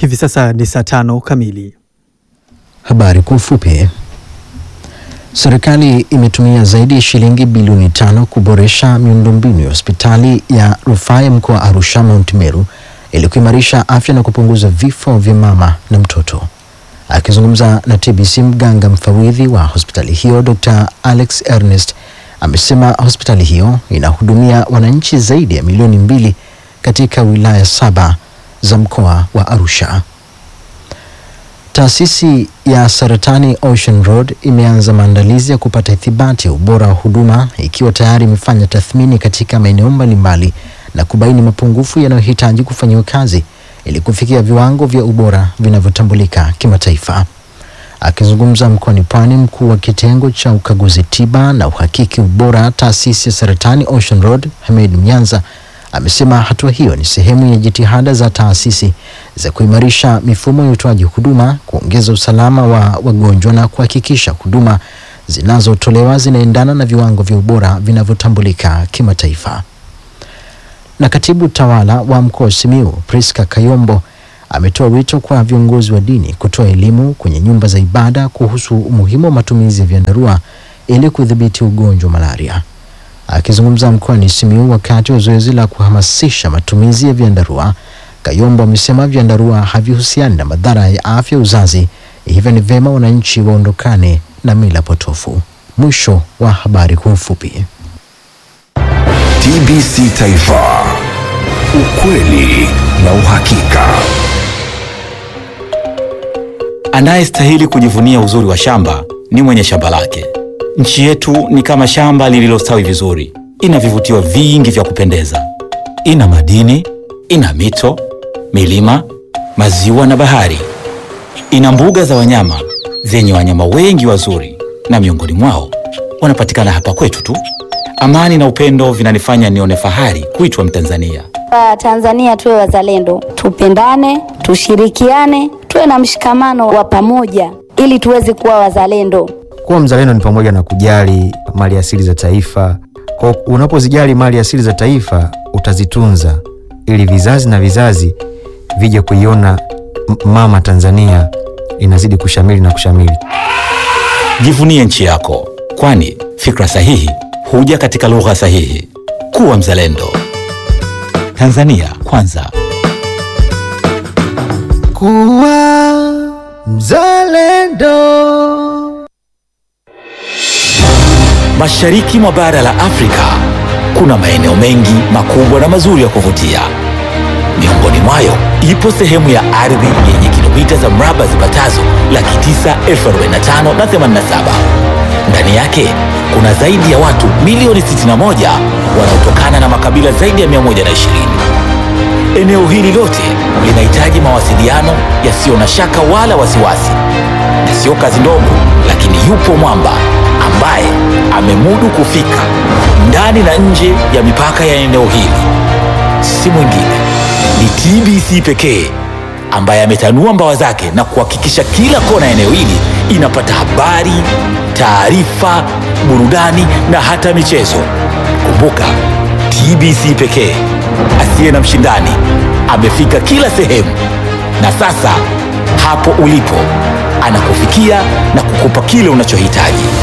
Hivi sasa ni saa tano kamili. Habari kwa ufupi. Serikali imetumia zaidi ya shilingi bilioni tano kuboresha miundombinu ya hospitali ya rufaa ya mkoa wa Arusha Mount Meru ili kuimarisha afya na kupunguza vifo vya mama na mtoto. Akizungumza na TBC, mganga mfawidhi wa hospitali hiyo Dr. Alex Ernest amesema hospitali hiyo inahudumia wananchi zaidi ya milioni mbili katika wilaya saba za mkoa wa Arusha. Taasisi ya saratani Ocean Road imeanza maandalizi ya kupata ithibati ya ubora wa huduma ikiwa tayari imefanya tathmini katika maeneo mbalimbali na kubaini mapungufu yanayohitaji kufanyiwa kazi ili kufikia viwango vya ubora vinavyotambulika kimataifa. Akizungumza mkoani Pwani, mkuu wa kitengo cha ukaguzi tiba na uhakiki ubora taasisi ya saratani Ocean Road Hamed Mnyanza amesema hatua hiyo ni sehemu ya jitihada za taasisi za kuimarisha mifumo ya utoaji huduma, kuongeza usalama wa wagonjwa na kuhakikisha huduma zinazotolewa zinaendana na viwango vya ubora vinavyotambulika kimataifa. Na katibu tawala wa mkoa wa Simiyu Priska Kayombo ametoa wito kwa viongozi wa dini kutoa elimu kwenye nyumba za ibada kuhusu umuhimu wa matumizi ya vyandarua ili kudhibiti ugonjwa wa malaria. Akizungumza mkoani Simiyu wakati wa zoezi la kuhamasisha matumizi ya vyandarua, Kayombo amesema vyandarua havihusiani na madhara ya afya uzazi, hivyo ni vyema wananchi waondokane na mila potofu. Mwisho wa habari kwa ufupi. TBC Taifa, ukweli na uhakika. Anayestahili kujivunia uzuri wa shamba ni mwenye shamba lake. Nchi yetu ni kama shamba lililostawi vizuri, ina vivutio vingi vya kupendeza. Ina madini, ina mito, milima, maziwa na bahari. Ina mbuga za wanyama zenye wanyama wengi wazuri, na miongoni mwao wanapatikana hapa kwetu tu. Amani na upendo vinanifanya nione fahari kuitwa Mtanzania. Tanzania tuwe wazalendo, tupendane, tushirikiane, tuwe na mshikamano wa pamoja ili tuweze kuwa wazalendo. Kuwa mzalendo ni pamoja na kujali mali asili za taifa. Kwa unapozijali mali asili za taifa, utazitunza ili vizazi na vizazi vije kuiona m- mama Tanzania inazidi kushamili na kushamili. Jivunie nchi yako, kwani fikra sahihi huja katika lugha sahihi. Kuwa mzalendo. Tanzania kwanza. Kuwa mzalendo. Mashariki mwa bara la Afrika kuna maeneo mengi makubwa na mazuri ya kuvutia. Miongoni mwayo ipo sehemu ya ardhi yenye kilomita za mraba zipatazo laki tisa elfu arobaini na tano na themanini na saba. Ndani yake kuna zaidi ya watu milioni 61 wanaotokana na makabila zaidi ya 120. Eneo hili lote linahitaji mawasiliano yasiyo na shaka wala wasiwasi, na sio kazi ndogo, lakini yupo mwamba ambaye amemudu kufika ndani na nje ya mipaka ya eneo hili. Si mwingine ni TBC pekee ambaye ametanua mbawa zake na kuhakikisha kila kona ya eneo hili inapata habari, taarifa, burudani na hata michezo. Kumbuka, TBC pekee asiye na mshindani amefika kila sehemu, na sasa hapo ulipo anakufikia na kukupa kile unachohitaji.